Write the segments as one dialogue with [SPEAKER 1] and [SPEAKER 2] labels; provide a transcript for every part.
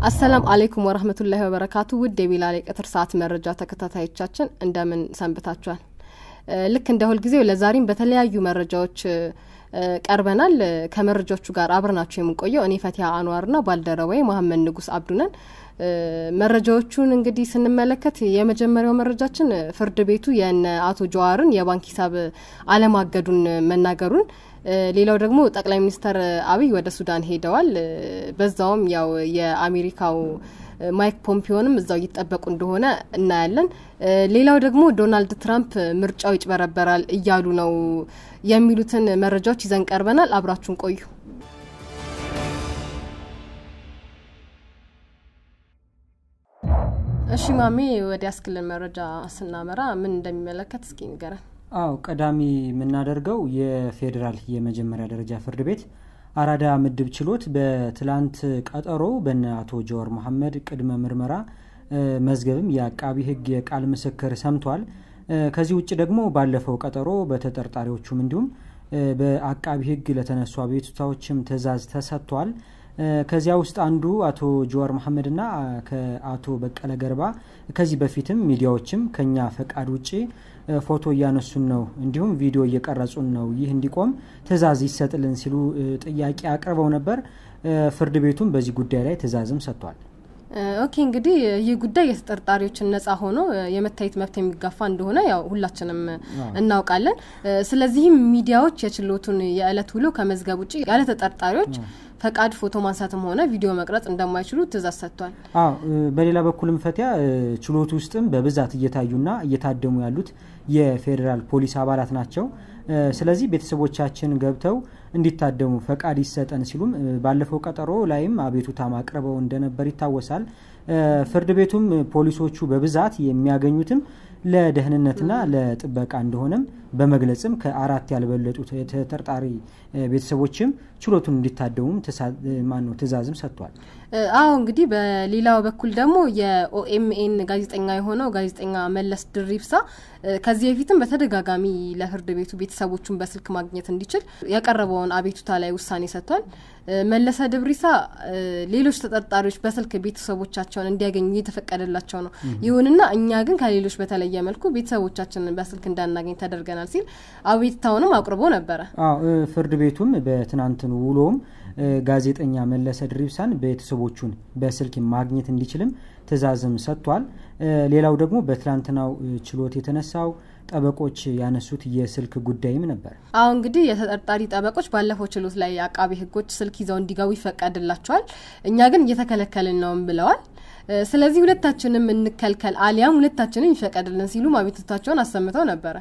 [SPEAKER 1] አሰላም አሌይኩም ወረህመቱላሂ ወበረካቱ ውድ የቢላል የቀትር ሰዓት መረጃ ተከታታዮቻችን እንደምን ሰንብታችኋል? ልክ እንደ ሁልጊዜው ለዛሬም በተለያዩ መረጃዎች ቀርበናል። ከመረጃዎቹ ጋር አብረናችሁ የምንቆየው እኔ ፈቲያ አንዋርና ባልደረባዬ መሀመድ ንጉስ አብዱነን። መረጃዎቹን እንግዲህ ስንመለከት የመጀመሪያው መረጃችን ፍርድ ቤቱ የነ አቶ ጀዋርን የባንክ ሂሳብ አለማገዱን መናገሩን ሌላው ደግሞ ጠቅላይ ሚኒስትር አብይ ወደ ሱዳን ሄደዋል። በዛውም ያው የአሜሪካው ማይክ ፖምፒዮንም እዛው እየጠበቁ እንደሆነ እናያለን። ሌላው ደግሞ ዶናልድ ትራምፕ ምርጫው ይጭበረበራል እያሉ ነው የሚሉትን መረጃዎች ይዘን ቀርበናል። አብራችሁን ቆዩ። እሺ ማሜ፣ ወደ ያስክልን መረጃ ስናመራ ምን እንደሚመለከት እስኪ ንገረን።
[SPEAKER 2] አው ቀዳሚ የምናደርገው የፌዴራል የመጀመሪያ ደረጃ ፍርድ ቤት አራዳ ምድብ ችሎት በትላንት ቀጠሮ በነ አቶ ጀዋር መሐመድ ቅድመ ምርመራ መዝገብም የአቃቢ ሕግ የቃል ምስክር ሰምቷል። ከዚህ ውጭ ደግሞ ባለፈው ቀጠሮ በተጠርጣሪዎቹም እንዲሁም በአቃቢ ሕግ ለተነሱ አቤቱታዎችም ትዕዛዝ ተሰጥቷል። ከዚያ ውስጥ አንዱ አቶ ጀዋር መሐመድና ከአቶ በቀለ ገርባ ከዚህ በፊትም ሚዲያዎችም ከኛ ፈቃድ ውጭ ፎቶ እያነሱን ነው፣ እንዲሁም ቪዲዮ እየቀረጹን ነው፣ ይህ እንዲቆም ትዕዛዝ ይሰጥልን ሲሉ ጥያቄ አቅርበው ነበር። ፍርድ ቤቱም በዚህ ጉዳይ ላይ ትዕዛዝም ሰጥቷል።
[SPEAKER 1] ኦኬ እንግዲህ ይህ ጉዳይ የተጠርጣሪዎችን ነጻ ሆኖ የመታየት መብት የሚጋፋ እንደሆነ ያው ሁላችንም እናውቃለን። ስለዚህም ሚዲያዎች የችሎቱን የዕለት ውሎ ከመዝገብ ውጭ ያለ ተጠርጣሪዎች ፈቃድ ፎቶ ማንሳትም ሆነ ቪዲዮ መቅረጽ እንደማይችሉ ትዕዛዝ ሰጥቷል።
[SPEAKER 2] አዎ በሌላ በኩልም ፈቲያ ችሎቱ ውስጥም በብዛት እየታዩና እየታደሙ ያሉት የፌዴራል ፖሊስ አባላት ናቸው። ስለዚህ ቤተሰቦቻችን ገብተው እንዲታደሙ ፈቃድ ይሰጠን ሲሉም ባለፈው ቀጠሮ ላይም አቤቱታ ማቅረበው እንደነበር ይታወሳል። ፍርድ ቤቱም ፖሊሶቹ በብዛት የሚያገኙትም ለደህንነትና ለጥበቃ እንደሆነም በመግለጽም ከአራት ያልበለጡ ተጠርጣሪ ቤተሰቦችም ችሎቱን እንዲታደሙም ማነው ትዕዛዝም ሰጥቷል።
[SPEAKER 1] አዎ እንግዲህ በሌላው በኩል ደግሞ የኦኤምኤን ጋዜጠኛ የሆነው ጋዜጠኛ መለስ ድሪብሳ ከዚህ በፊትም በተደጋጋሚ ለፍርድ ቤቱ ቤተሰቦቹን በስልክ ማግኘት እንዲችል ያቀረበውን አቤቱታ ላይ ውሳኔ ሰጥቷል። መለሰ ድብሪሳ ሌሎች ተጠርጣሪዎች በስልክ ቤተሰቦቻቸውን እንዲያገኙ እየተፈቀደላቸው ነው። ይሁንና እኛ ግን ከሌሎች በተለየ መልኩ ቤተሰቦቻችንን በስልክ እንዳናገኝ ተደርገናል ሲል አቤቱታውንም አቅርቦ ነበረ።
[SPEAKER 2] ፍርድ ቤቱም በትናንትን ውሎም ጋዜጠኛ መለሰ ድሪብሳን ቤተሰቦቹን በስልክ ማግኘት እንዲችልም ትዕዛዝም ሰጥቷል። ሌላው ደግሞ በትላንትናው ችሎት የተነሳው ጠበቆች ያነሱት የስልክ ጉዳይም ነበር።
[SPEAKER 1] አሁ እንግዲህ የተጠርጣሪ ጠበቆች ባለፈው ችሎት ላይ አቃቢ ሕጎች ስልክ ይዘው እንዲገቡ ይፈቀድላቸዋል፣ እኛ ግን እየተከለከልን ነውም ብለዋል። ስለዚህ ሁለታችንም እንከልከል አሊያም ሁለታችንም ይፈቀድልን ሲሉ አቤቱታቸውን አሰምተው ነበረ።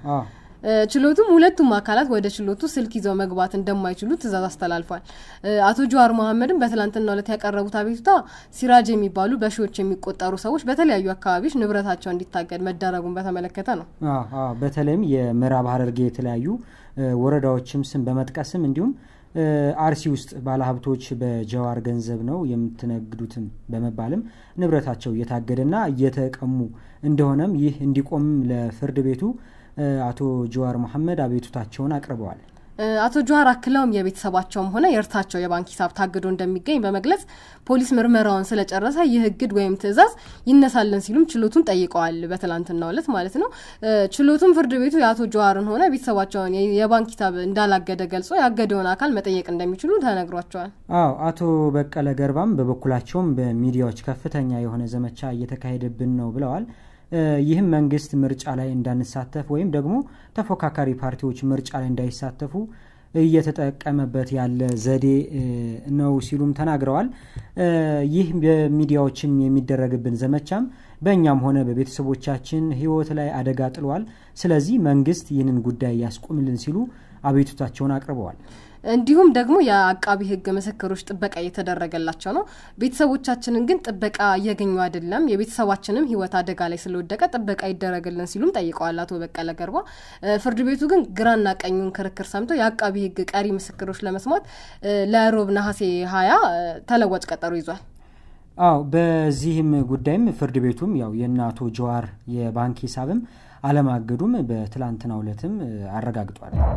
[SPEAKER 1] ችሎቱም ሁለቱም አካላት ወደ ችሎቱ ስልክ ይዘው መግባት እንደማይችሉ ትዕዛዝ አስተላልፏል። አቶ ጀዋር መሐመድም በትላንትናው ዕለት ያቀረቡት አቤቱታ ሲራጅ የሚባሉ በሺዎች የሚቆጠሩ ሰዎች በተለያዩ አካባቢዎች ንብረታቸው እንዲታገድ መደረጉን በተመለከተ ነው።
[SPEAKER 2] በተለይም የምዕራብ ሐረርጌ የተለያዩ ወረዳዎችም ስም በመጥቀስም እንዲሁም አርሲ ውስጥ ባለሀብቶች በጀዋር ገንዘብ ነው የምትነግዱትም በመባልም ንብረታቸው እየታገደና እየተቀሙ እንደሆነም ይህ እንዲቆምም ለፍርድ ቤቱ አቶ ጀዋር መሐመድ አቤቱታቸውን አቅርበዋል።
[SPEAKER 1] አቶ ጀዋር አክለውም የቤተሰባቸውም ሆነ የእርሳቸው የባንክ ሂሳብ ታግዶ እንደሚገኝ በመግለጽ ፖሊስ ምርመራውን ስለጨረሰ ይህ እግድ ወይም ትዕዛዝ ይነሳልን ሲሉም ችሎቱን ጠይቀዋል። በትላንትናው ዕለት ማለት ነው። ችሎቱም ፍርድ ቤቱ የአቶ ጀዋርን ሆነ ቤተሰባቸውን የባንክ ሂሳብ እንዳላገደ ገልጾ ያገደውን አካል መጠየቅ እንደሚችሉ ተነግሯቸዋል።
[SPEAKER 2] አዎ አቶ በቀለ ገርባም በበኩላቸውም በሚዲያዎች ከፍተኛ የሆነ ዘመቻ እየተካሄደብን ነው ብለዋል። ይህም መንግስት ምርጫ ላይ እንዳንሳተፍ ወይም ደግሞ ተፎካካሪ ፓርቲዎች ምርጫ ላይ እንዳይሳተፉ እየተጠቀመበት ያለ ዘዴ ነው ሲሉም ተናግረዋል። ይህ በሚዲያዎችም የሚደረግብን ዘመቻም በእኛም ሆነ በቤተሰቦቻችን ሕይወት ላይ አደጋ ጥሏል። ስለዚህ መንግስት ይህንን ጉዳይ ያስቁምልን ሲሉ አቤቱታቸውን አቅርበዋል።
[SPEAKER 1] እንዲሁም ደግሞ የአቃቢ ሕግ ምስክሮች ጥበቃ እየተደረገላቸው ነው። ቤተሰቦቻችንን ግን ጥበቃ እያገኙ አይደለም፣ የቤተሰባችንም ሕይወት አደጋ ላይ ስለወደቀ ጥበቃ ይደረግልን ሲሉም ጠይቀዋል አቶ በቀለ ገርባ። ፍርድ ቤቱ ግን ግራና ቀኙን ክርክር ሰምቶ የአቃቢ ሕግ ቀሪ ምስክሮች ለመስማት ለሮብ ነሐሴ ሀያ ተለዋጭ ቀጠሮ ይዟል።
[SPEAKER 2] አዎ በዚህም ጉዳይም ፍርድ ቤቱም ያው የእነ አቶ ጀዋር የባንክ ሂሳብም አለማገዱም በትላንትናው ዕለትም አረጋግጧል።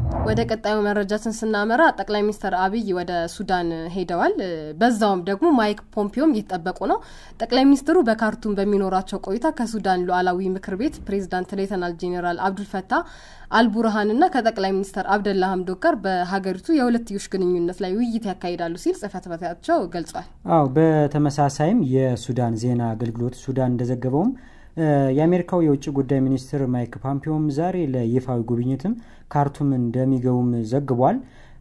[SPEAKER 1] ወደ ቀጣዩ መረጃችን ስናመራ ጠቅላይ ሚኒስትር አብይ ወደ ሱዳን ሄደዋል። በዛውም ደግሞ ማይክ ፖምፒዮም እየተጠበቁ ነው። ጠቅላይ ሚኒስትሩ በካርቱም በሚኖራቸው ቆይታ ከሱዳን ሉዓላዊ ምክር ቤት ፕሬዚዳንት ሌተናል ጄኔራል አብዱልፈታ አልቡርሃንና ከጠቅላይ ሚኒስትር አብደላ ሀምዶክ ጋር በሀገሪቱ የሁለትዮሽ ግንኙነት ላይ ውይይት ያካሂዳሉ ሲል ጽህፈት ቤታቸው ገልጿል።
[SPEAKER 2] አዎ በተመሳሳይም የሱዳን ዜና አገልግሎት ሱዳን እንደዘገበውም የአሜሪካው የውጭ ጉዳይ ሚኒስትር ማይክ ፖምፒዮም ዛሬ ለይፋዊ ጉብኝትም ካርቱም እንደሚገቡም ዘግቧል።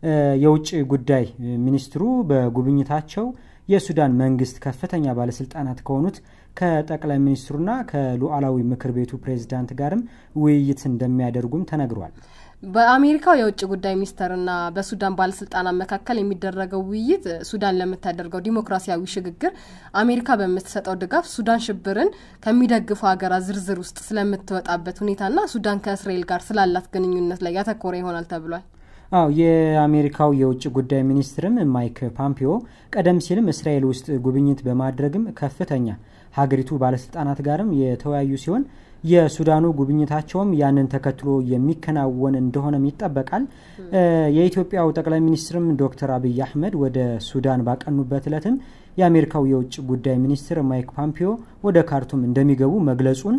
[SPEAKER 2] የውጭ ጉዳይ ሚኒስትሩ በጉብኝታቸው የሱዳን መንግስት ከፍተኛ ባለስልጣናት ከሆኑት ከጠቅላይ ሚኒስትሩና ከሉዓላዊ ምክር ቤቱ ፕሬዝዳንት ጋርም ውይይት እንደሚያደርጉም ተነግሯል።
[SPEAKER 1] በአሜሪካው የውጭ ጉዳይ ሚኒስተርና በሱዳን ባለስልጣናት መካከል የሚደረገው ውይይት ሱዳን ለምታደርገው ዲሞክራሲያዊ ሽግግር አሜሪካ በምትሰጠው ድጋፍ ሱዳን ሽብርን ከሚደግፉ ሀገራት ዝርዝር ውስጥ ስለምትወጣበት ሁኔታና ሱዳን ከእስራኤል ጋር ስላላት ግንኙነት ላይ ያተኮረ ይሆናል ተብሏል።
[SPEAKER 2] አዎ የአሜሪካው የውጭ ጉዳይ ሚኒስትርም ማይክ ፓምፒዮ ቀደም ሲልም እስራኤል ውስጥ ጉብኝት በማድረግም ከፍተኛ ሀገሪቱ ባለስልጣናት ጋርም የተወያዩ ሲሆን የሱዳኑ ጉብኝታቸውም ያንን ተከትሎ የሚከናወን እንደሆነም ይጠበቃል። የኢትዮጵያው ጠቅላይ ሚኒስትርም ዶክተር አብይ አህመድ ወደ ሱዳን ባቀኑበት እለትም የአሜሪካው የውጭ ጉዳይ ሚኒስትር ማይክ ፓምፒዮ ወደ ካርቱም እንደሚገቡ መግለጹን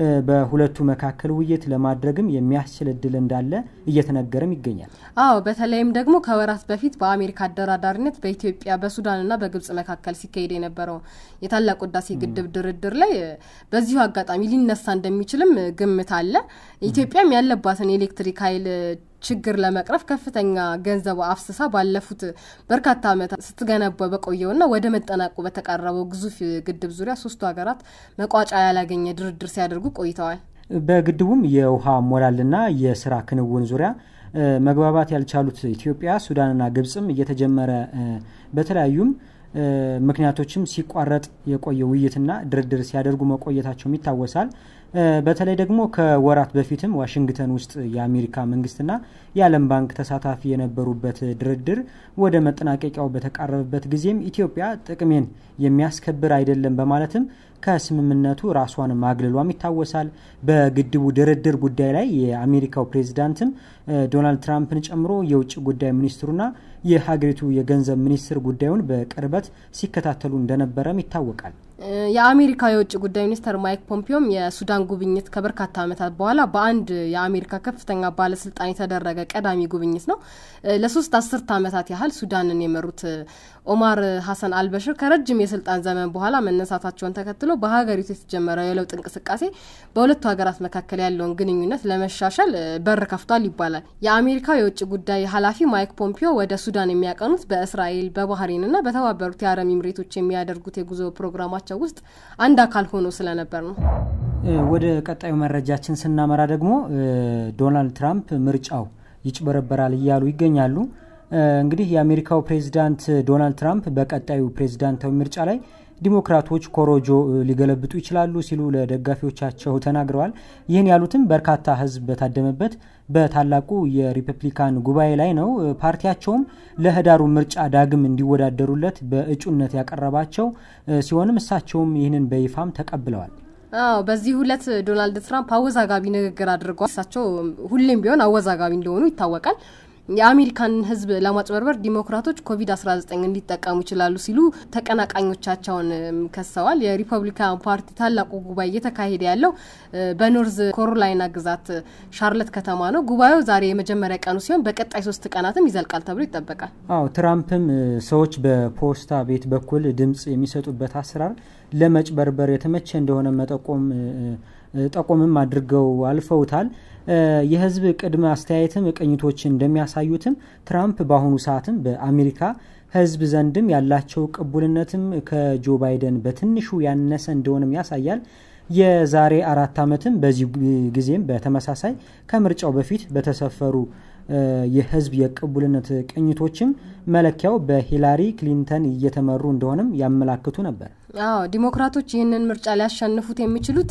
[SPEAKER 2] በሁለቱ መካከል ውይይት ለማድረግም የሚያስችል እድል እንዳለ እየተነገረም ይገኛል።
[SPEAKER 1] አዎ በተለይም ደግሞ ከወራት በፊት በአሜሪካ አደራዳሪነት በኢትዮጵያ በሱዳንና በግብጽ መካከል ሲካሄድ የነበረው የታላቁ ህዳሴ ግድብ ድርድር ላይ በዚሁ አጋጣሚ ሊነሳ እንደሚችልም ግምት አለ። ኢትዮጵያም ያለባትን የኤሌክትሪክ ኃይል ችግር ለመቅረፍ ከፍተኛ ገንዘብ አፍስሳ ባለፉት በርካታ ዓመታት ስትገነባ በቆየውና ወደ መጠናቁ በተቃረበው ግዙፍ ግድብ ዙሪያ ሶስቱ ሀገራት መቋጫ ያላገኘ ድርድር ሲያደርጉ ቆይተዋል።
[SPEAKER 2] በግድቡም የውሃ ሞላልና የስራ ክንውን ዙሪያ መግባባት ያልቻሉት ኢትዮጵያ፣ ሱዳንና ግብጽም እየተጀመረ በተለያዩም ምክንያቶችም ሲቋረጥ የቆየ ውይይትና ድርድር ሲያደርጉ መቆየታቸውም ይታወሳል። በተለይ ደግሞ ከወራት በፊትም ዋሽንግተን ውስጥ የአሜሪካ መንግስትና የዓለም ባንክ ተሳታፊ የነበሩበት ድርድር ወደ መጠናቀቂያው በተቃረበበት ጊዜም ኢትዮጵያ ጥቅሜን የሚያስከብር አይደለም በማለትም ከስምምነቱ ራሷን ማግለሏም ይታወሳል። በግድቡ ድርድር ጉዳይ ላይ የአሜሪካው ፕሬዚዳንትም ዶናልድ ትራምፕን ጨምሮ የውጭ ጉዳይ ሚኒስትሩና የሀገሪቱ የገንዘብ ሚኒስትር ጉዳዩን በቅርበት ሲከታተሉ እንደነበረም ይታወቃል።
[SPEAKER 1] የአሜሪካ የውጭ ጉዳይ ሚኒስትር ማይክ ፖምፒዮም የሱዳን ጉብኝት ከበርካታ ዓመታት በኋላ በአንድ የአሜሪካ ከፍተኛ ባለስልጣን የተደረገ ቀዳሚ ጉብኝት ነው። ለሶስት አስርት ዓመታት ያህል ሱዳንን የመሩት ኦማር ሀሰን አልበሽር ከረጅም የስልጣን ዘመን በኋላ መነሳታቸውን ተከትሎ በሀገሪቱ የተጀመረው የለውጥ እንቅስቃሴ በሁለቱ ሀገራት መካከል ያለውን ግንኙነት ለመሻሻል በር ከፍቷል ይባላል። የአሜሪካ የውጭ ጉዳይ ኃላፊ ማይክ ፖምፒዮ ወደ ሱዳን የሚያቀኑት በእስራኤል በባህሬንና በተባበሩት የአረብ ኤምሬቶች የሚያደርጉት የጉዞ ፕሮግራማቸው ውስጥ አንድ አካል ሆኖ ስለነበር ነው።
[SPEAKER 2] ወደ ቀጣዩ መረጃችን ስናመራ ደግሞ ዶናልድ ትራምፕ ምርጫው ይጭበረበራል እያሉ ይገኛሉ። እንግዲህ የአሜሪካው ፕሬዚዳንት ዶናልድ ትራምፕ በቀጣዩ ፕሬዚዳንታዊ ምርጫ ላይ ዲሞክራቶች ኮሮጆ ሊገለብጡ ይችላሉ ሲሉ ለደጋፊዎቻቸው ተናግረዋል። ይህን ያሉትም በርካታ ሕዝብ በታደመበት በታላቁ የሪፐብሊካን ጉባኤ ላይ ነው። ፓርቲያቸውም ለህዳሩ ምርጫ ዳግም እንዲወዳደሩለት በእጩነት ያቀረባቸው ሲሆንም እሳቸውም ይህንን በይፋም ተቀብለዋል።
[SPEAKER 1] አዎ በዚህ ሁለት ዶናልድ ትራምፕ አወዛጋቢ ንግግር አድርገዋል። እሳቸው ሁሌም ቢሆን አወዛጋቢ እንደሆኑ ይታወቃል። የአሜሪካን ህዝብ ለማጭበርበር ዲሞክራቶች ኮቪድ 19 እንዲጠቀሙ ይችላሉ ሲሉ ተቀናቃኞቻቸውን ከሰዋል። የሪፐብሊካን ፓርቲ ታላቁ ጉባኤ እየተካሄደ ያለው በኖርዝ ኮሮላይና ግዛት ሻርለት ከተማ ነው። ጉባኤው ዛሬ የመጀመሪያ ቀኑ ሲሆን በቀጣይ ሶስት ቀናትም ይዘልቃል ተብሎ ይጠበቃል።
[SPEAKER 2] አዎ ትራምፕም ሰዎች በፖስታ ቤት በኩል ድምጽ የሚሰጡበት አሰራር ለመጭበርበር የተመቸ እንደሆነ መጠቆም ጠቆምም አድርገው አልፈውታል። የህዝብ ቅድመ አስተያየትም ቅኝቶች እንደሚያሳዩትም ትራምፕ በአሁኑ ሰዓትም በአሜሪካ ህዝብ ዘንድም ያላቸው ቅቡልነትም ከጆ ባይደን በትንሹ ያነሰ እንደሆነም ያሳያል። የዛሬ አራት ዓመትም በዚህ ጊዜም በተመሳሳይ ከምርጫው በፊት በተሰፈሩ የህዝብ የቅቡልነት ቅኝቶችም መለኪያው በሂላሪ ክሊንተን እየተመሩ እንደሆነም ያመላክቱ ነበር።
[SPEAKER 1] አዎ ዲሞክራቶች ይህንን ምርጫ ሊያሸንፉት የሚችሉት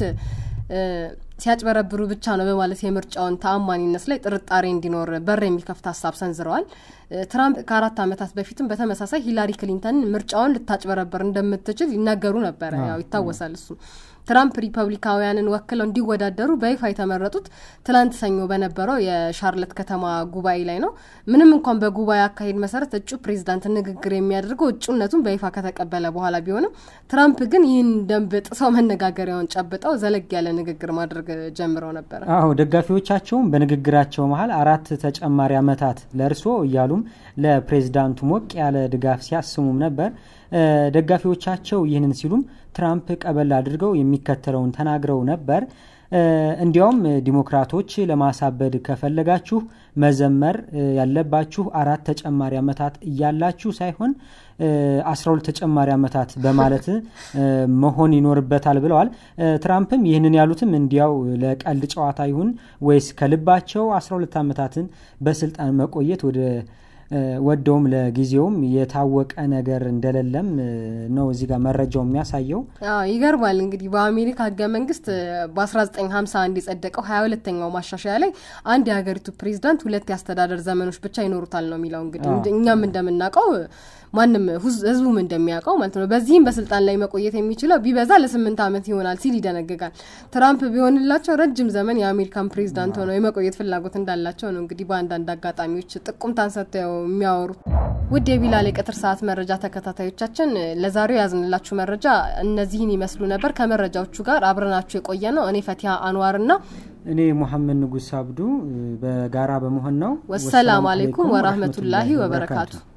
[SPEAKER 1] ሲያጭበረብሩ ብቻ ነው በማለት የምርጫውን ተአማኒነት ላይ ጥርጣሬ እንዲኖር በር የሚከፍት ሀሳብ ሰንዝረዋል። ትራምፕ ከአራት ዓመታት በፊትም በተመሳሳይ ሂላሪ ክሊንተን ምርጫውን ልታጭበረበር እንደምትችል ይናገሩ ነበረ። ያው ይታወሳል እሱ ትራምፕ ሪፐብሊካውያንን ወክለው እንዲወዳደሩ በይፋ የተመረጡት ትላንት ሰኞ በነበረው የሻርለት ከተማ ጉባኤ ላይ ነው። ምንም እንኳን በጉባኤ አካሄድ መሰረት እጩ ፕሬዚዳንት ንግግር የሚያደርገው እጩነቱን በይፋ ከተቀበለ በኋላ ቢሆንም ትራምፕ ግን ይህን ደንብ ጥሰው መነጋገሪያውን ጨብጠው ዘለግ ያለ ንግግር ማድረግ ጀምረው ነበረ።
[SPEAKER 2] አዎ ደጋፊዎቻቸውም በንግግራቸው መሀል አራት ተጨማሪ ዓመታት ለእርስዎ እያሉም ለፕሬዚዳንቱ ሞቅ ያለ ድጋፍ ሲያስሙም ነበር። ደጋፊዎቻቸው ይህንን ሲሉም ትራምፕ ቀበል አድርገው የሚከተለውን ተናግረው ነበር። እንዲያውም ዲሞክራቶች ለማሳበድ ከፈለጋችሁ መዘመር ያለባችሁ አራት ተጨማሪ ዓመታት እያላችሁ ሳይሆን አስራ ሁለት ተጨማሪ ዓመታት በማለት መሆን ይኖርበታል ብለዋል። ትራምፕም ይህንን ያሉትም እንዲያው ለቀልድ ጨዋታ ይሁን ወይስ ከልባቸው አስራ ሁለት ዓመታትን በስልጣን መቆየት ወደ ወደውም ለጊዜውም የታወቀ ነገር እንደሌለም ነው እዚህ ጋር መረጃው የሚያሳየው።
[SPEAKER 1] ይገርማል እንግዲህ በአሜሪካ ህገ መንግስት በ1951 የጸደቀው ሀያ ሁለተኛው ማሻሻያ ላይ አንድ የሀገሪቱ ፕሬዚዳንት ሁለት የአስተዳደር ዘመኖች ብቻ ይኖሩታል ነው የሚለው። እንግዲህ እኛም እንደምናውቀው ማንም ህዝቡም እንደሚያውቀው ማለት ነው። በዚህም በስልጣን ላይ መቆየት የሚችለው ቢበዛ ለስምንት ዓመት ይሆናል ሲል ይደነግጋል። ትራምፕ ቢሆንላቸው ረጅም ዘመን የአሜሪካን ፕሬዚዳንት ሆነው የመቆየት ፍላጎት እንዳላቸው ነው እንግዲህ በአንዳንድ አጋጣሚዎች ጥቁምታን ሰጥተው የሚያወሩት። ውድ የቢላል የቀትር ሰዓት መረጃ ተከታታዮቻችን ለዛሬው ያዝንላችሁ መረጃ እነዚህን ይመስሉ ነበር። ከመረጃዎቹ ጋር አብረናችሁ የቆየ ነው እኔ ፈቲያ አንዋርና
[SPEAKER 2] እኔ ሙሐመድ ንጉስ አብዱ በጋራ በመሆን ነው።
[SPEAKER 1] ወሰላም አሌይኩም ወራህመቱላሂ ወበረካቱ